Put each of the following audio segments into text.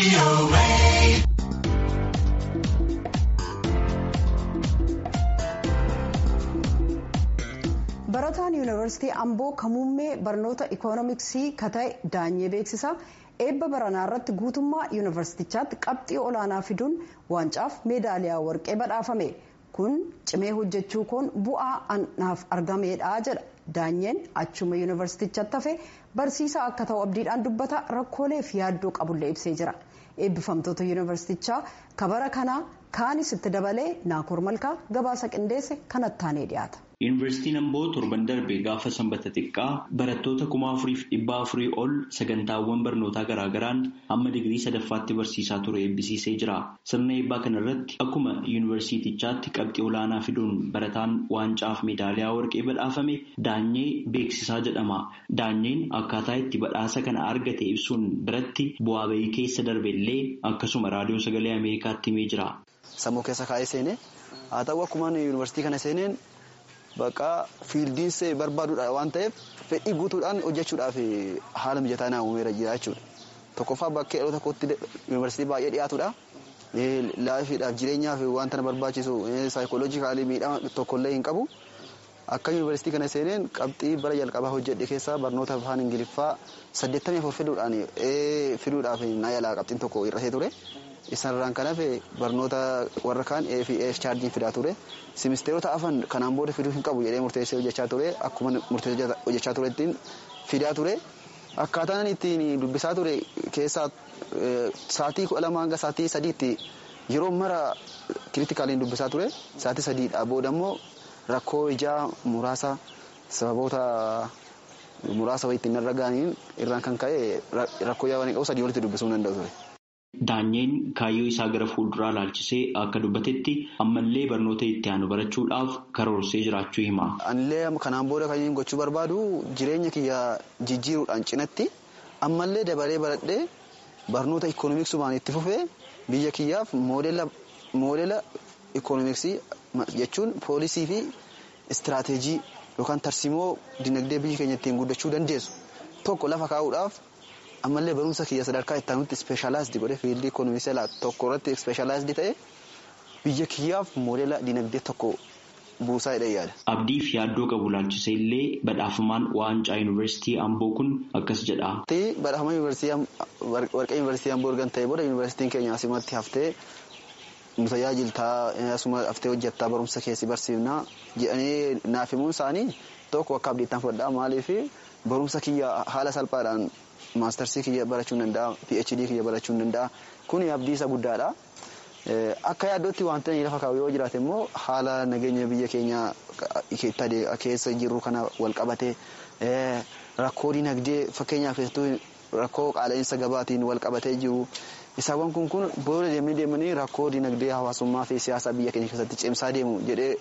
barataan yuunivarsiitii amboo kamuummee barnoota ikoonomiksii kata'e daanyee beeksisa eebba baranaa irratti guutummaa yuunivarsiitichaatti qabxii olaanaa fiduun waancaaf meedaaliyaa warqee badhaafame kun cimee hojjechuu koon bu'aa anaaf argameedha jedha daanyeen achuma yuunivarsiitichatti hafe barsiisaa akka ta'u abdiidhaan dubbata rakkoolee fi yaaddoo qabullee ibsee jira eebbifamtoota yuunivarsiitichaa kabara kanaa kaanis itti dabalee naakoor malkaa gabaasa qindeesse kanattaanee dhiyaata. Yuunivarsiitiin Amboo torban darbe gaafa sanbata xiqqaa barattoota kuma afuriif dhibba afurii ol sagantaawwan barnootaa garaagaraan hamma digirii sadaffaatti barsiisaa ture eebbisiisee jira. Sirna eebbaa kanarratti akkuma yuunivarsiitichaatti qabxii olaanaa fiduun barataan waancaa fi meedaaliyaa warqee badhaafame daanyee beeksisaa jedhama. Daanyeen akkaataa itti badhaasa kana argate ibsuun biratti bu'aa bahii keessa darbe illee akkasuma raadiyoo sagalee Ameerikaatti himee jira. Sammuu keessa kaa'ee seenee haa ta'u akkuma yuunivarsiitii kana seeneen Bakka fiildiis barbaaduudha waan ta'eef fedhii guutuudhaan hojjechuudhaaf haala mijataa naa uumeera jira jechuudha. Tokkoffaa bakkee dhaloota kootti yuunivarsiitii baay'ee dhiyaatudha. Laafiidhaaf jireenyaaf wanta na barbaachisu saayikooloojikaalii miidhama tokkollee hin qabu. Akka yuunivarsiitii kana seeneen qabxii bara jalqabaa hojjedhe keessaa barnoota afaan ingiliffaa saddeettamii afur fiduudhaan fiduudhaaf na yaalaa qabxiin tokko hir'atee ture. Isarraan kan hafe barnoota warra kaan AFF chaarjiin fidaa ture. Simisteerota afan kanaan booda fiduu hin qabu jedhee murteessee hojjechaa ture. Akkuma murteessee hojjechaa ture ittiin fidaa ture. Akkaataan ittiin dubbisaa ture keessaa sa'aatii kudha lama hanga sa'aatii sadiitti yeroo mara kiriitikaaliin dubbisaa ture. Sa'aatii sadiidha booda immoo rakkoo ijaa muraasa sababoota muraasa wayii ittiin irra ga'aniin irraan kan ka'e rakkoo ijaa waan qabu sadii walitti dubbisuu hin danda'u ture. Daanyeen kaayyoo isaa gara fuulduraa ilaalchisee akka dubbatetti ammallee barnoota itti aanu barachuudhaaf karoorsee jiraachuu hima. Anillee kanaan booda kan inni gochuu barbaadu jireenya kiyya jijjiiruudhaan cinatti ammallee dabalee baradhee barnoota ikoonomiksummaan itti fufee biyya kiyyaaf moodela ikoonomiksii jechuun poolisii fi istiraateejii yookaan tarsimoo dinagdee biyya keenya ittiin guddachuu dandeessu tokko lafa kaa'uudhaaf. ammallee barumsa kiyya sadarkaa itti aanutti ispeeshalaayizdi godhe fiildii ikoonomiksii tokko irratti ispeeshalaayizdi ta'e biyya kiyyaaf moodela dinagdee tokko buusaa jedhee yaada. Abdii fi yaaddoo qabu laalchisee illee badhaafamaan waancaa yuunivarsiitii Amboo kun akkas jedha. Badhaafama warqee yuunivarsiitii Amboo ergan ta'e booda yuunivarsiitiin keenya asumatti haftee nu tajaajiltaa asuma haftee hojjettaa barumsa keessi barsiifnaa jedhanii naaf himuun isaanii tokko akka abdiittaan fudhadhaa maaliif barumsa kiyya haala salphaadhaan maastarsii kiyya barachuu hin danda'a phd kiyya barachuu hin danda'a kun abdii isa guddaadha. Akka yaaddootti wanti inni lafa kaa'u yoo jiraate immoo haala nageenya biyya keenya keessa jiru kana wal qabate rakkoo dinagdee fakkeenyaaf rakkoo qaala'insa gabaatiin wal qabatee jiru. Isaawwan kun kun booda deemanii deemanii rakkoo dinagdee hawaasummaa fi siyaasa biyya keenya keessatti cimsaa deemu jedhee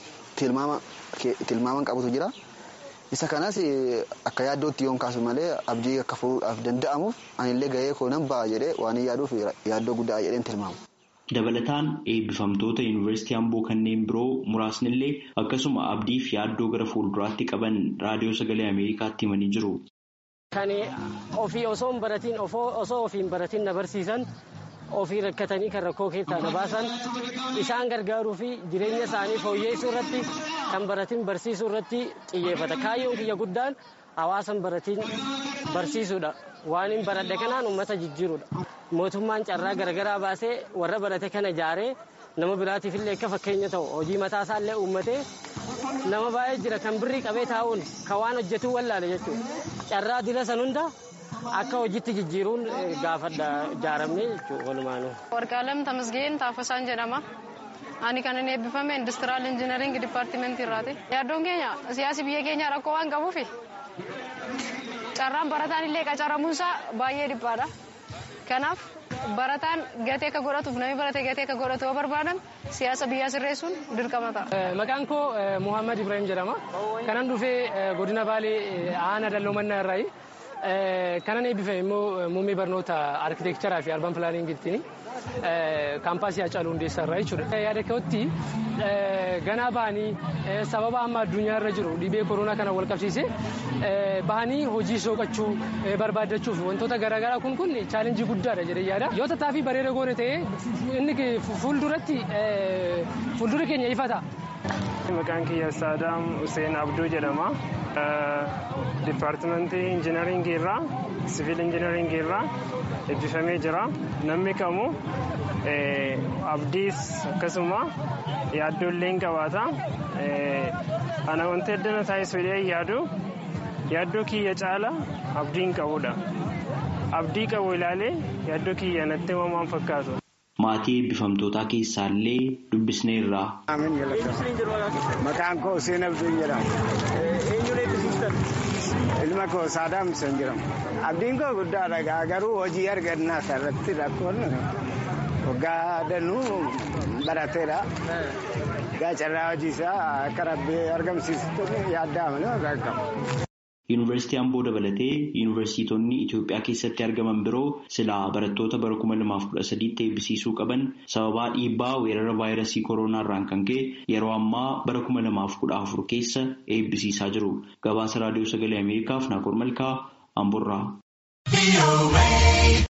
tilmaaman qabutu jira. Isa kanas akka yaaddootti yoon kaasu malee abdii akka furuudhaaf danda'amuuf anillee gahee koo nan ba'a jedhee waan yaaduuf yaaddoo guddaa jedheen tilmaamu. Dabalataan eebbifamtoota yuunivarsiitii Amboo kanneen biroo muraasnillee akkasuma abdii fi yaaddoo gara fuulduraatti qaban raadiyoo sagalee Ameerikaatti himanii jiru. Kan ofii osoo hin baratiin osoo ofii hin baratiin na barsiisan ofii rakkatanii kan rakkoo keessaa na baasan isaan gargaaruu fi jireenya isaanii fooyyessuu irratti kan baratiin barsiisuu irratti xiyyeeffata. Kaayyoon kiyya guddaan hawaasan baratiin barsiisuudha. Waan hin baradhe kanaan uummata jijjiiruudha. Mootummaan carraa garaagaraa baasee warra barate kana ijaaree nama biraatiif illee akka fakkeenya ta'u hojii mataa isaa illee uummatee nama baay'ee jira kan birrii qabee taa'uun kan waan hojjetuu wallaale jechuudha. Carraa dila san hunda akka hojiitti jijjiiruun gaafadha ijaaramne jechuudha walumaanuu. Warqaalem Tamasgeen Taafasaan jedhama. Ani kan inni eebbifame industiraal injinaring dipaartimentii irraati. Yaaddoon keenya siyaasi biyya keenya rakkoo waan qabuufi carraan barataan illee qacaramuunsaa baay'ee dhiphaadha. Kanaaf barataan gatee akka godhatuuf namni barate gatee akka godhatu yoo barbaadan siyaasa biyyaa sirreessuun dirqama ta'a. Maqaan koo Muhammad Ibrahim jedhama. Kanan dhufee godina Baalee Aanaa Dalloo Mannaa irraayi. Kanan eebbifame immoo muummee barnoota arkitekcheraa fi arban pilaaniingittiin kaampaasii Hacaaluu Hundeessaa irraa jechuudha. Yaada kootti ganaa bahanii sababa amma addunyaa irra jiru dhibee koronaa kana wal qabsiisee bahanii hojii soqachuu barbaaddachuuf wantoota garaagaraa kun kun chaalenjii guddaadha jedhee yaada. Yoo tattaaffii bareeda goone ta'ee inni fuulduratti fuuldura keenya ifata. Maqaan kiyya Saadaam Hussein Abduu jedhama. Dipaartimentii injinaringii irraa siviil injinaringii irraa eebbifamee jira. Namni kamuu abdiis akkasuma yaaddoolleen qabaata. Ana wanti addana taasisu yaadu yaaddoo kiyya caala abdiin qabudha. Abdii qabu ilaalee yaaddoo kiyya natti himamaan fakkaatu. Maatii eebbifamtootaa keessaallee dubbisneerra. Maqaan koo Hussein Abduu jedhama. Ilma koo Saadaam Hussein jedhama. Abdiin koo guddaadha garuu hojii argannaa irratti rakkoon waggaa danuu barateera. Gaa carraa hojii isaa akka rabbii argamsiisutti yaaddaa malee waggaa qaba. Yuunivarsiitii Amboo dabalatee yuunivarsiitonni Itoophiyaa keessatti argaman biroo silaa barattoota bara kuma lamaaf kudha sadiitti eebbisiisuu qaban sababaa dhiibbaa weerara vaayirasii kooroonaa irraan kan ka'e yeroo ammaa bara kuma lamaaf kudha afur keessa eebbisiisaa jiru. Gabaasa raadiyoo sagalee Ameerikaaf Naakoor Malkaa Amboorraa.